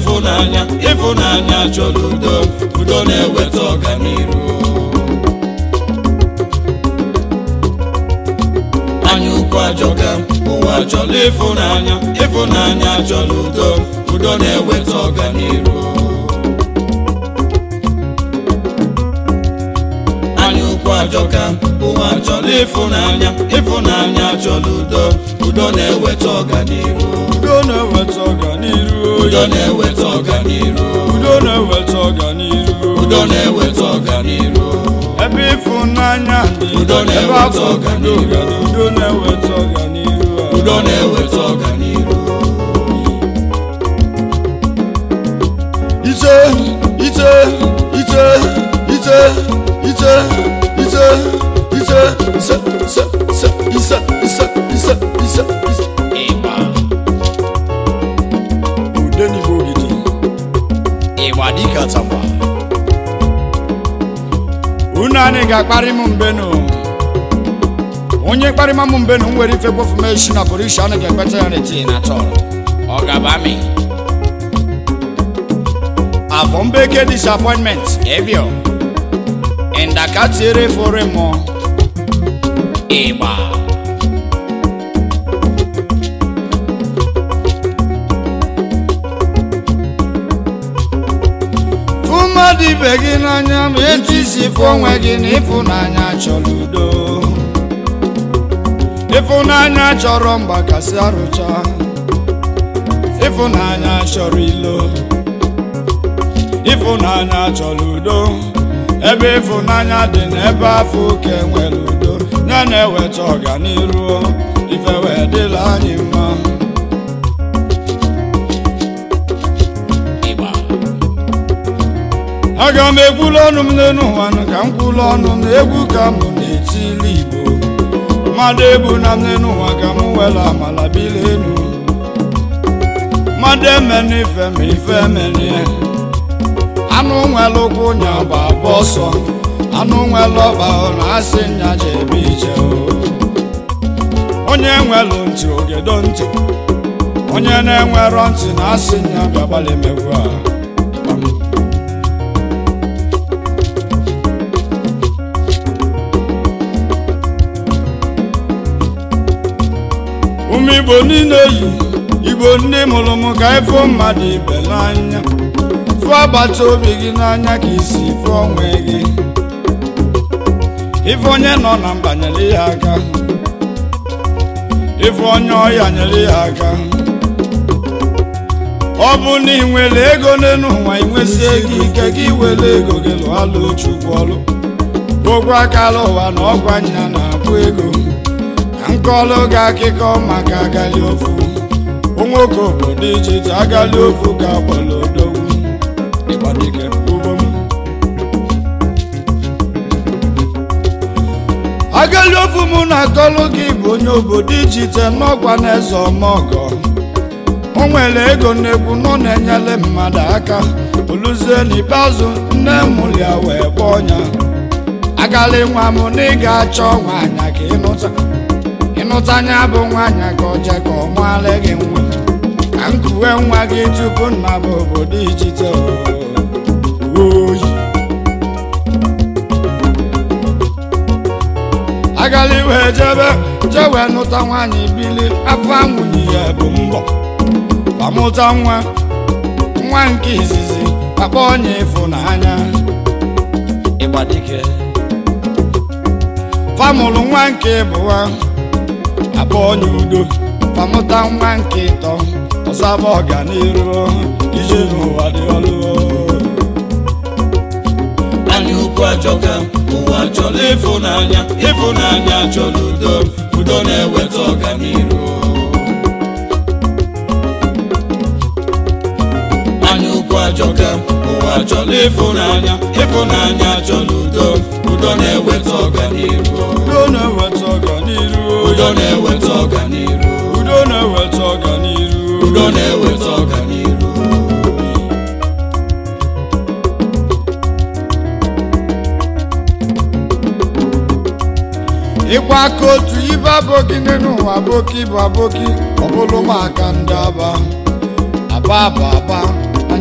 ịfụnanya ịfụnanya chọrọ udo udo na-eweta ọganiru anya ukwu ajọka ụwa chọrọ ịfụnanya ịfụnanya chọrọ udo udo na-eweta ọganiru anya ukwu ajọka ụwa chọrọ ịfụnanya ịfụnanya chọrọ udo udo na-eweta ọganiru udo na-eweta ọganiru udo na-eweta ọganiru udo na-eweta ọganiru udo na-eweta ọganiru ebe ịfụnanya dị Udo ebe na-eweta afọ ọganiru. udo dị, udo na-eweta ọganiru udo na-eweta ọganiru ite ite ite ite ite ite ite ise ise ise ise ise ise ise ise ịgba ude n'igbo ogidi ịgba dịka tagba unu anyị ga-akparị m mbenu onye kparịma m mbenu m nwere ife kwofumeshi na polisha anyị ga-ekpeta ya n'eti tii na tọrọ ọ gaba mi afọ mbeke disappointment evio ndaka tiere fore mmụọ ịgba fụ mmadụ ibe gị n'anya ma etu isi fụ onwe gị na ịfụnanya chọrọ udo ịfụnanya chọrọ mgbakasị arụcha ịfụnanya chọrọ ilo ịfụnanya chọrọ udo ebe ịfụnanya dị n'ebe afọ oke nwere udo ya na-eweta ọganiru ife wee dịla anyị mma ịgba aga m ekwulu ọnụ m n'elu ụwa nụ ka m kwulu ọnụ m na egwu ka m na-etili igbo mmadụ egbu na m n'elu ụwa ka m wela amala bili enu mmadụ emena ife ma ife emenie anụ nwere ụkwụ nya bụ agba ọsọ anụ nwere ọba na asị nya je ebe ije o. onye nwelu ntị ogedo ntị onye na-enwerọ ntị na asị nya bịa gbalị megwu a ụmụ igbo niile yi igbo ndị mụrụ m ka ịfụ mmadụ ibe n'anya fụ agbata obi gị n'anya ka isi fụ onwe gị ife onye nọ na mba nyere ya aka ife onye ọya nyere ya aka ọ bụ na ị nwere ego n'elu ụwa inwesie gị ike gị were ego gị lụọlụ chukwu ọlụ ogwe akala ụwa na ọgwa nya na-abụ ego ka nkọlụ gị akụkọ maka agali ofu nwoke obodo ijite agali ofu ga-agbala odogwu ịgbadike ugbo m agali ofu mụ na-akọlụ gị bụ onye obodo ijite n'ọgwa na eze ọmọgọ o nwere ego nnekwu nọ na-enyere mmadụ aka oluzie n'ikpeazụ nne mụrụ ya wee gba ọnya agali nwa m na ị ga-achọ nwaanya ka ịnụta ịnụta anya bụ nwaanya ka ọ jee ka ọ mụala gị nwa ka nkuwe nwa gị tupu nna bụ obodo ijite oyi agali wee jebe jee wee nụta nwaanyị bili afọ anwụnye ya bụ mbọ amụta nwa nwa nke izizi akpọ onye ịfụnanya ịgbadike famụlụ nwa nke ịbụwa abụ onye udo famụta nwa nke ịtọ ọzaba ọganiru ije n'ụwa dị ọlụ anya ukwu ajọka ụwa chọrọ ịfụnanya ịfụnanya chọrọ udo udo na-eweta ọganiru anya ukwu ajọka ụwa chọrọ ịfụnanya ịfụnanya chọrọ udo udo na-eweta ọganiru udo na-eweta ọganiru udo na-eweta ọganiru udo na-eweta ọganiru udo na-eweta ọganiru ịkwa aka otu ibe abụghị n'ụwa aboki bụ aboki ọbụlụ maka ndị aba aba bụ aba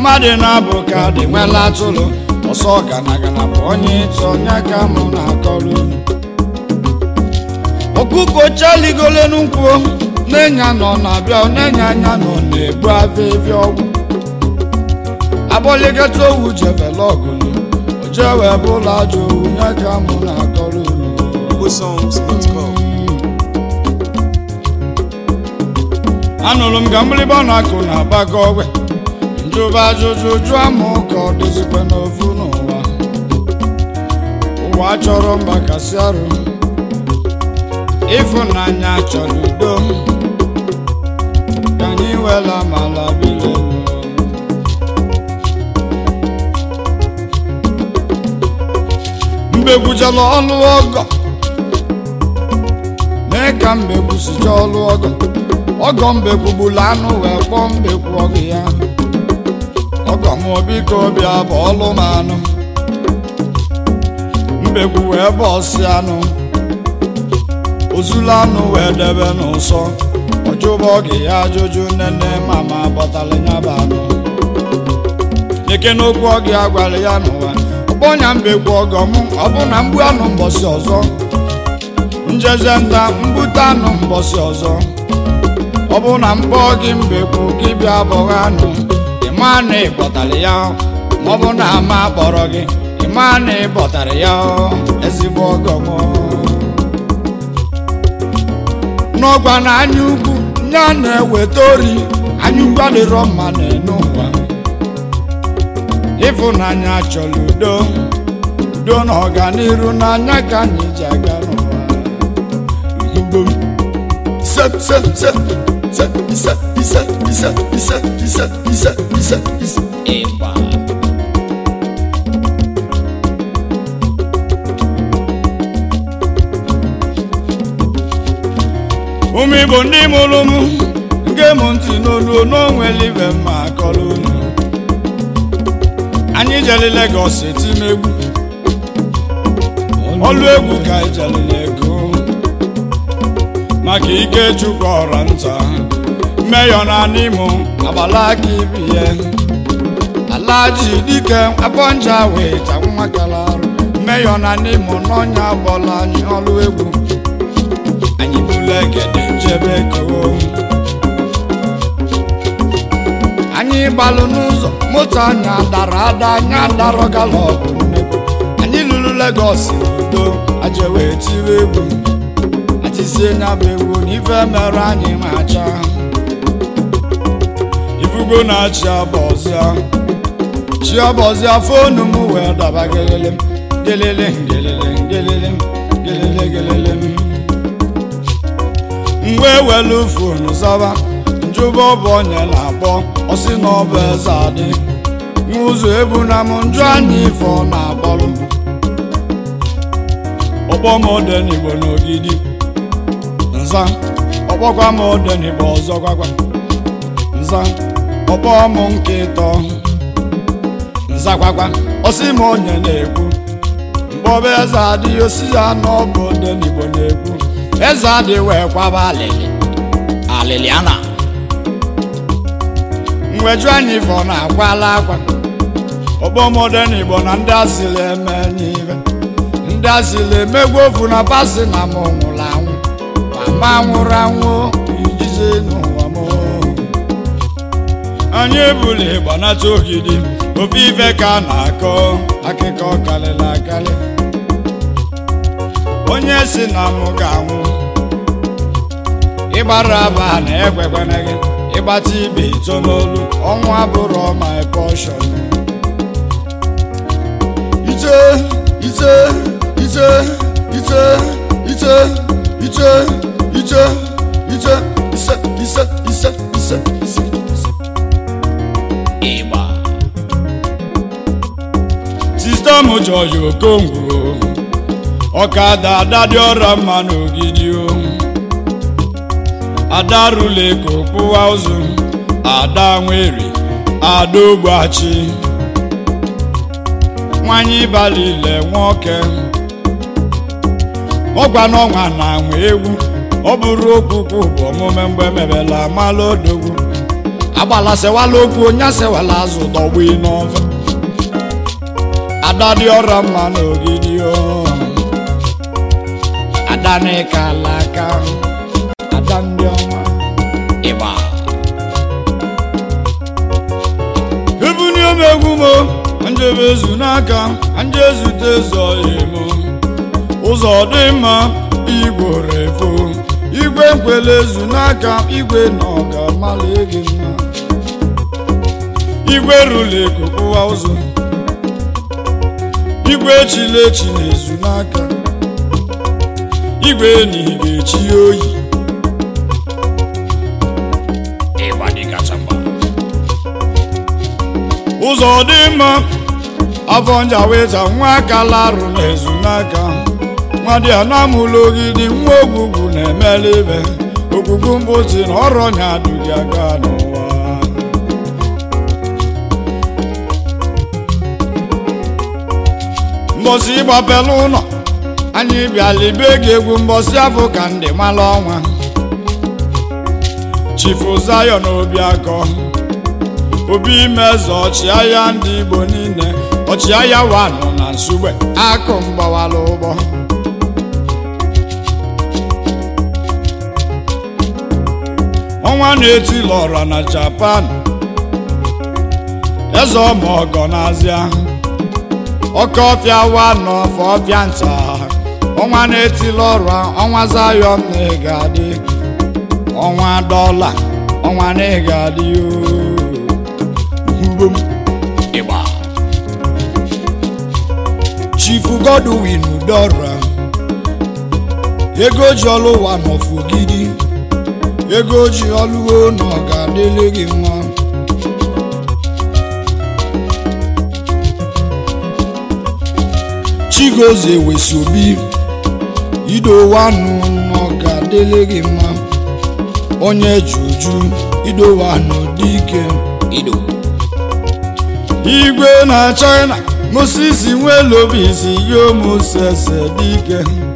mmadụ na-abụ ka dị nwela atụrụ ọsọ ganagana bụ onye ịtụ onye ka mụ na-akọrọ unu ọkụkọ chaligole n'ụkwụ n'enya nọ na-abịa n'enya anya nọ na-ebu avịvịa ọgwụ abọligata owu jebele ọgụlụ ojewe bụla ajọ owu nye ka mụ na-akọrọ unu igbosongs.com anụrụ m ka mgbịrịgba na-akụ na agbakọ ogwe njụba ajụjụ jụọ m ka ọ dịzikwa n'ofu n'ụwa ụwa chọrọ mgbakasị arụ ịfụnanya chọrọ udo ka anyị wela mala bile mbegbujala ọlụ ọgọ mee ka mbegbu sije ọlụ ọgọ ọgọ mbegbugbula anụ wee kpọọ mbegbu ọgụ ya ọgọ m biko bịa bụ ọlụ m anụ mbegbu wee bụ ọsị anụ ozulu anụ wee debe n'ụsọ ọjụba oge ya ajụjụ nene mama bọtara ya bụ anụ eke n'okwu oge ya gwara ya n'ụwa ọgbọnya mbegbu ọgọ m ọ bụ na mgbu anụ mbọsị ọzọ njeze nta mbute anụ mbọsị ọzọ ọ bụ na mkpọ gị mbegbu gị bịa bọghị anụ ịma na ịbọtara ya ma ọ bụ na ama kpọrọ gị ịma na ịbọtara ya ezigbo ọgọ m n'ọgwa na anya ukwu ya na-eweta ori anya ukwu adịrọ mma na-enu ụwa ịfụnanya chọrọ udo udo na ọganiru n'anya ka anyị ji aga n'ụwa Mbom. Ise, ise, ise, ise, ise, ise, ise, ise, ise, ise, ise, ise. ịgba ụmụ igbo ndị mụrụ m nke m ntị n'olu n'onwere ibe mma akọrọ unu anyị jere Lagos etime egwu ọlụ egwu ka anyị jere ego maka ike chukwu ọra nta mmeyọ na n'imo agbala aka ibiye alaji dike afọ nja wee ta nwa kala arụ mmeyọ na n'imo n'ọnya bọla anyị ọlụ egwu anyị bụla egede njebe koo anyị gbalụ n'ụzọ moto anyị dara ada anyị adarọ galọp nnekwu anyị lụrụ Lagos n'udo aje wee tiri egwu atisie nya bụ egwu na ife mere anyị ma acha ifugo na-achị abọzịa chi abọzịa fonu m wee daba gelele gelele gelele gelele gelele gelele mgbe welu fonu zaba njụba ọ bụ onye na-akpọ ọsị na ọ bụ eze adị n'ụzọ ebu na m njụ anya ife ọ na-akpọrụ ọkpọ m odenigbo n'ogidi nza ọkpọkwa m odenigbo ọzọ gwagwa nza ọkpọ m nke ịtọ nza gwagwa ọsị m onye na-ekwu mkpọba eze adịghị osi ya na ọ bụ odenigbo na-ekwu eze adị wee kwaba alịlị aliliana mweju anyị ife ọ na-akwala akwa ọgbọmọdena igbo na ndị asịrị eme enyi ibe ndị asịrị emegbu ofu na pasi na m nwụrụ anwụ ma ma nwụrụ anwụ ijije n'ụwa m anyị ebuli gbanata ogidi ofe ife ka a na-akọ akụkọ karịrị akarị onye si na m ga-anwụ ịgbara aba na ekwekwana gị ịgbata ibe ito n'olu ọnwụ abụrụ my portion ite ite ite ite ite ite ite ite ise ise ise ise ise ise ịgba sista m jọji okongwu ọkada ada dị ọra mma n'ogidi o ada rụla eko kpụwa ụzụ ada nwere ada ogbachi nwanyị balile nwoke ọgwa n'ọnwa na anwa egwu ọ bụrụ okwukwu bụ omume mgbe mebela amala odogwu agbala sewala okwu onye sewala azụ dọgbu n'ọva ada dị ọra mma n'ogidi o ada n'ịka ala aka ada ndị ọma ịgba ebuni m egwu m njebe ezu n'aka nje ezute ezo m ụzọ dị mma igwe refo igwe nkwele ezu n'aka igwe na ọga mala gị mma igwe rụla ekokụwa ụzọ igwe echila echi na-ezu n'aka igwe enyi ga-echi ya oyi ịgba dị kacha mma ụzọ dị mma afọ nja weta nwa aka larụ na-ezu n'aka nwa dị anamụlụ ogidi nwa ogwugwu na-emela ibe ogbugbu mbụti na ọrụ nya adụghị aga n'ụwa mbọsị ịgbapela ụlọ anyị bịala ibe gị egwu mbọsị afọ ka ndị mala ọnwa chifu zayon obiakọ obi meze ọchịagha ndị igbo niile ọchịagha wanụ na nsugbe akụ mgbawala ụgbọ ọnwa na-etila ọra na japan eze ọmọgọ n'azịa oke ọfịa wanụ ọfọ ọfịa nta ọnwa na-etila ọra ọnwa zayọn na ịga adị ọnwa dọla ọnwa na ịga adị ooo Mbom. ịgba chifu godwin udora ego ji ọlụ ụwa n'ọfụgidi ego ji ọlụwo na ọ ga-adịle gị mma chigozie wesi obi idowanụ na ọ ga-adịle gị mma onye juju idowanụ dị ike ido igwe na china moses nwelobisi yomosese dike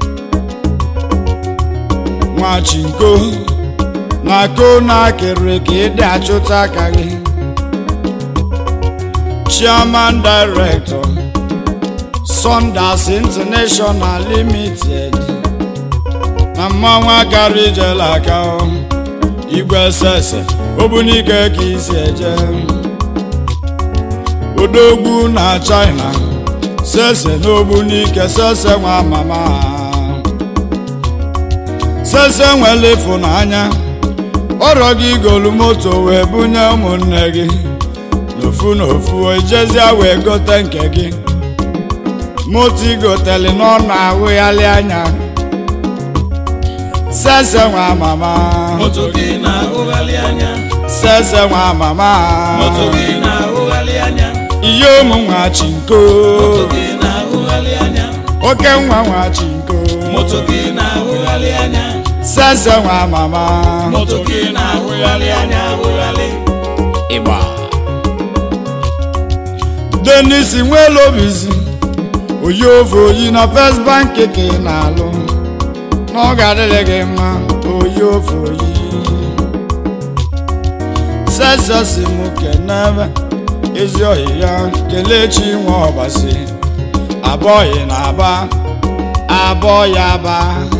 nwachinko na ko na kere ka ịdị achụta aka gị chairman director Sundas International Limited na mmanwụ akara ijela aka ọ. igwe sese obunike ka isi eje odogwu na china sese n'ogbunike sese nwa mama sese nwere ịfụnanya ọrọ gị golu moto wee bunye ụmụnne gị n'ofu n'ofu ejezia wee gote nke gị moto igoteli n'ọnụ ahụghalị anya sese nwa mama moto gị na-ahụgharị anya sese nwa mama moto gị na-ahụgharị anya ihe ụmụ nwa chinko moto gị na-ahụgharị anya oke nwa nwa chinko moto gị na-ahụgharị anya sese nwa mama moto gị na-ahụgharị anya ahụgharị ịgba denis nwelobizi oyi ofe oyi na first bank ka ị na-alụ na ọ ga-adịrị gị mma oyi ofe oyi sese si m kenebe ezi oyi ya kelechi nwe ọbasi abọghị na aba abọ ya ba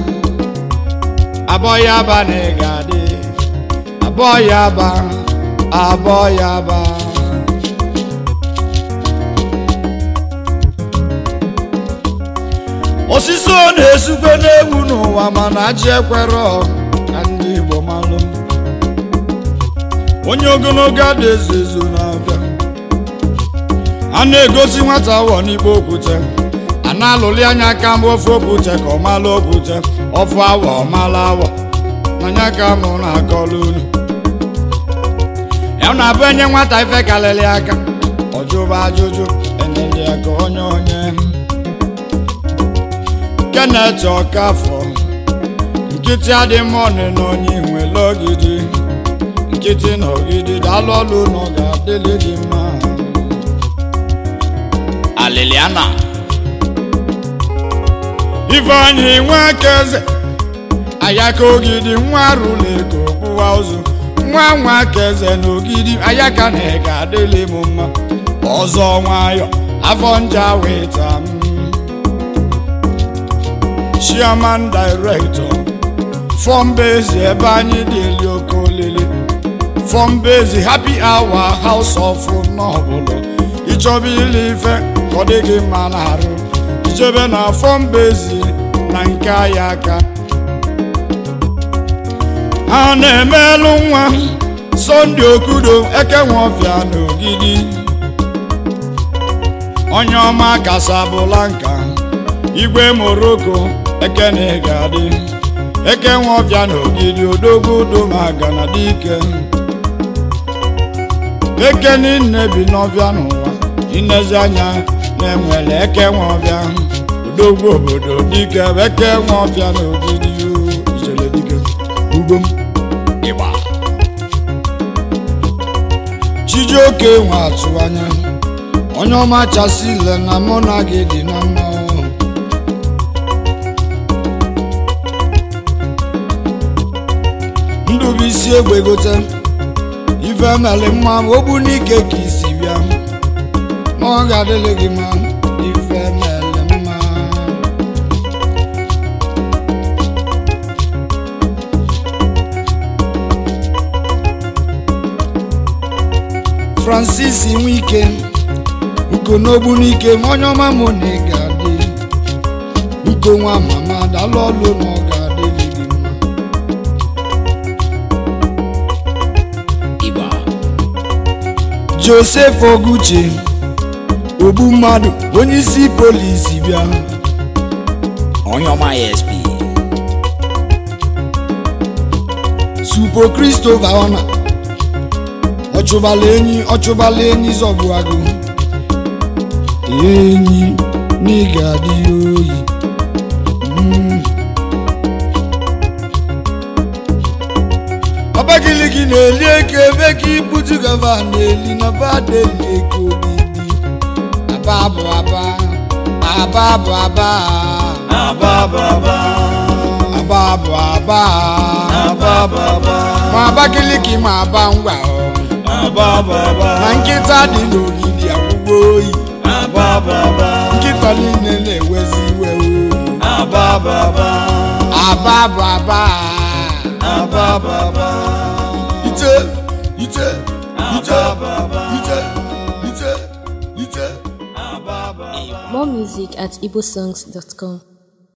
abọ ya ba na ị ga-adị abọ ya ba abọ ya ba osisi ọ na-esukwe n'egwu n'ụwa mana ajị ekwere ọ ka ndị igbo malụ onye ogologo ada ezu ezu na-abịa a na-egosi nwata awọ n'ikpe okwute a na-alụli anya aka mgbe ofe okwute ka ọ mala okwute ọfụ awọ ọ mala awọ n'anya ka mụ na-akọlụ unu ya na-abụ enye nwata ife kalịlị aka ọjụba ajụjụ enyeli ya ka onye onye Kenneth Ọkafọ nkịtị adị mọnị na onye nwere ogidi nkịtị na ogidi daalụ ọlụ na ọ ga-adịlị gị mma aliliana ifeanyị nwa aka eze ayaka ogidi nwa rụla ego kpụwa ụzụ nwa nwa ka eze na ogidi anya ka na ị ga-adịlị m mma ọzọ nwayọ afọ nja weta m chairman director fọmbezi ebe anyị dị eli oke olili fọmbezi happy hour house of n'ọbụla ịchọba ile ife ka ọ dị gị mma na-arụ ijebe na fọmbezi na nke anyị aka a na-emelụ nwa sọnde okudo ekenwofia n'ogidi onye ọma kasabụlanka igwe moroko ekene ga-adị ekenwofia n'ogidi odogwu domaga na dike ekeni nne bi n'ọbịa n'ụwa inezi anya na-enwere ekenwofia odogwu obodo dike ekenwofia n'ogidi ijele dike ugom ịgba chijioke nwe atụ anya onye ọma chasị ile na mụ na gị dị na mma ndụbụisi egbe gote ife meli mma ogbu n'ike ka isi bịa na ọ ga-adịlị gị mma ife meli mma francis nwike uko n'ogbu n'ike onye ọma mụ na ị ga-adị uko nwa mama dalụ ọlụ na ọ ga-adịlị gị mma ịgba josef oguche ogbu mmadụ onye isi polisi bịa onye ọma esp supo christopher ọna ọchụbala enyi ọchụbala enyi zọgbu agụ enyi n'ịga adị oyi Mm. ọbagiligi na-eli eke ebe ka ibutu gava na-eli na badeli eke ogidi aba bụ aba aba bụ aba abababa aba bụ aba abababa ma Abakaliki ma aba ngwa ọ. abababa na nkịta dị n'ogidi akwụkwọ oyi abababa nkịta niile na-ewezi iwe o. abababa aba bụ aba abababa ite ite ite abababa ite ite ite abababa More music at igbosongs.com.